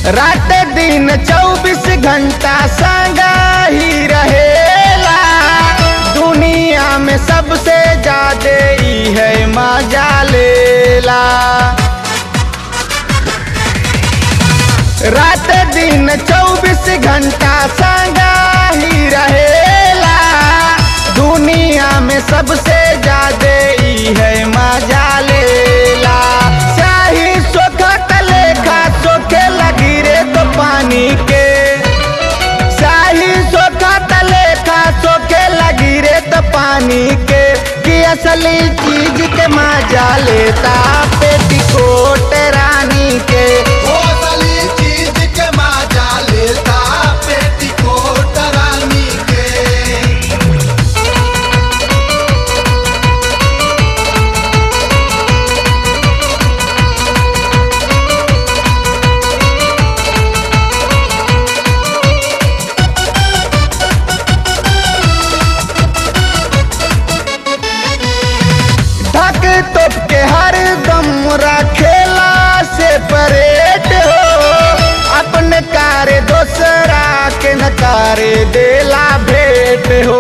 रात दिन चौबीस घंटा संगा ही रहेला दुनिया में सबसे ज्यादा ई है मजा लेला रात दिन चौबीस घंटा संगा ही रहेला दुनिया में सबसे ज्यादा ई है मजा लेला चाही सोखा तलेखा सोखे लगी रे तो पानी के शाही सोखा तलेखा सोखे लगी रे तो पानी के कि असली चीज के मजा लेता पेटीकोट रानी के ओ असली चीज के मजा लेता पेटीकोट रानी के ढक तोप के हर दम रखेला से परेट हो अपने कारे दोसरा के नकारे देला भेंट हो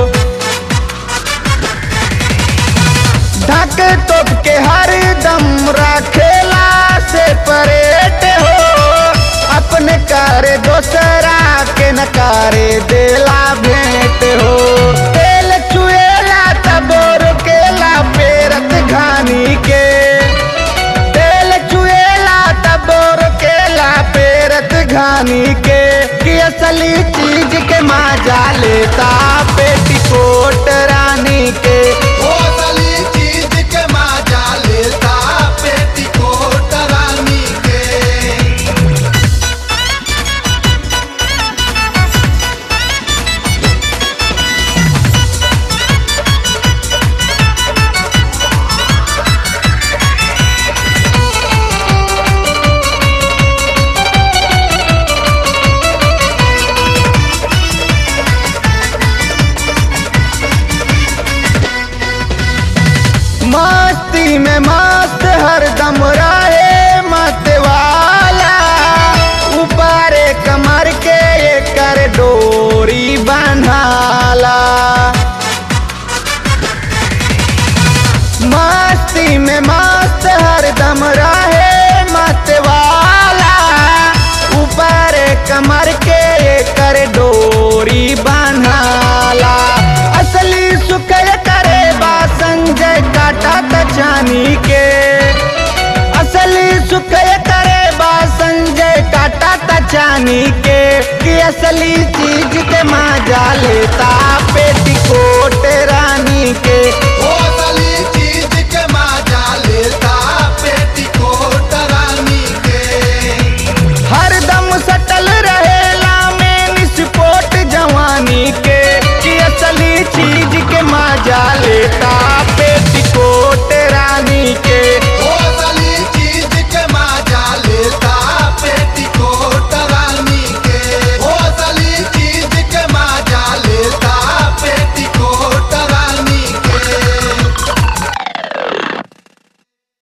ढक तोप के हर दम रखेला से परेट हो अपने कारे दोसरा के नकारे देला भेंट हो तेल चुएला तब रोकेला पेरत घानी के तेल चुएला तब रोकेला पेरत घानी के कि असली चीज के मजा लेता पेटीकोट रानी के ओ असली चीज के मजा लेता पेटीकोट रानी के मस्ती में मस्त हरदम रहे मत वाला ऊपर कमर के कर डोरी बन्हाला मस्ती में मस्त हरदम रहे मत वाला ऊपर कमर के कर डोरी बन्हाला असली सुख करे बा संजय काटा तचानी के असली सुख करे बा संजय काटा तचानी के कि असली चीज के मजा लेता पेटीकोट रानी के ओ